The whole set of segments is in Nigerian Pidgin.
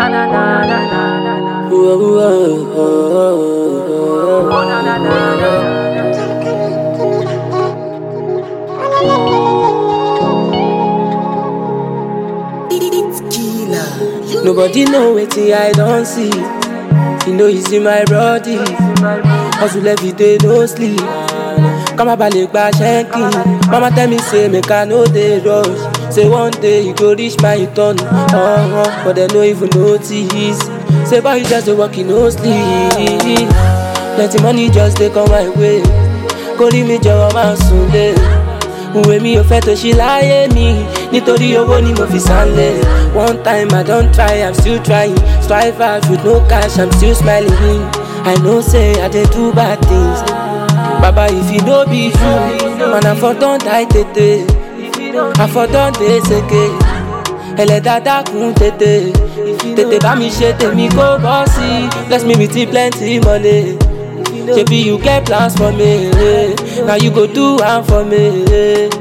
Nobody know wetin I don see. You know you see my body. Hustle every day, no sleep. Kama balẹ̀ gba ṣẹ́ńkì. Mama tell me say make I no dey rush. Say one day you go reach my turn. Uh-huh, but dem no even notice. Say boy you just dey work, you no sleep. Plenty money just dey come my way. Kórìí mi jọ̀wọ́ máa sùn lé. Ìwé mi ò fẹ́ tó ṣí láyé mi nítorí owó ni mo fi sálẹ̀. One time I don try, I'm still trying. Strive hard with no cash, I'm still smiling. I know say I dey do bad things. Baba if you no be you, man I for don die tètè. I for don dey seke. Ẹlẹ́dàá dákun tètè. Tètè bá mi ṣe tèmi kó bọ́ sí. Bless me with plenty money. Shebi you get plans for me, now you go do am for me.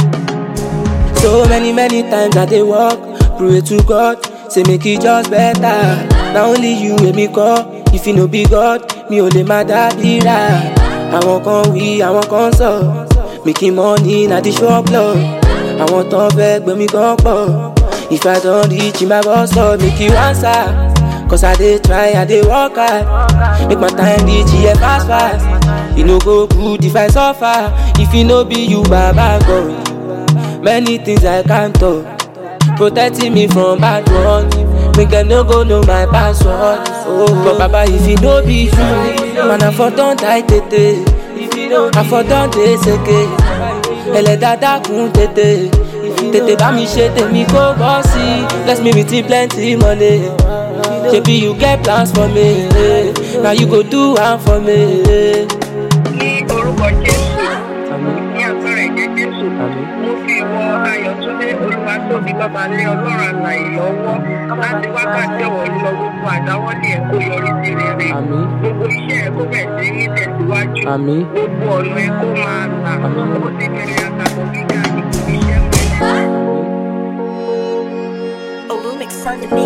So many many times I dey work, pray to God, say make e just better. Na only you wey me call, if you no be God, mi ò lè má dábìrà. Àwọn kan wí, àwọn kan sọ, making money na the shop lọ. Àwọn tán fẹ́ gbé mi gan pọ̀. If I don reach my boss stop, make you answer. Cause I dey try, I dey work hard. Make my time reach here fast fast. E no go good if I suffer. If e no be you, Baba God. Many things I can't talk. Protecting me from bad ones. Make dem no go know my password. Oh, but Baba, if e no be you, man, I for don die tètè. I for don dey seke. Ẹlẹ́dàá dákun tètè. Tètè bá mi ṣe tèmi kó bọ́ sí. Bless me with plenty money. Shebi you get plans for me, now you go do am for me. ní orúkọ jésù ní agbára ẹ̀jẹ̀ jésù mo fi wọ ayọ̀túndé olúwatóbi babalẹ̀ ọlọ́run àlàyé lọ́wọ́ láti wákàtí ọ̀wọ́ lọ gbogbo àdáwọ́lé ẹ̀ kó yọrí sí rere Àmín. gbogbo iṣẹ́ ẹ̀ kó bẹ̀ sí ní tẹ̀síwájú Àmín. gbogbo ọ̀nà ẹ̀ kó máa là Àmín. ó ti bẹ̀rẹ̀ àtàkùn gíga ìkòkò iṣẹ́ mẹ́rin. Olumix on the beat.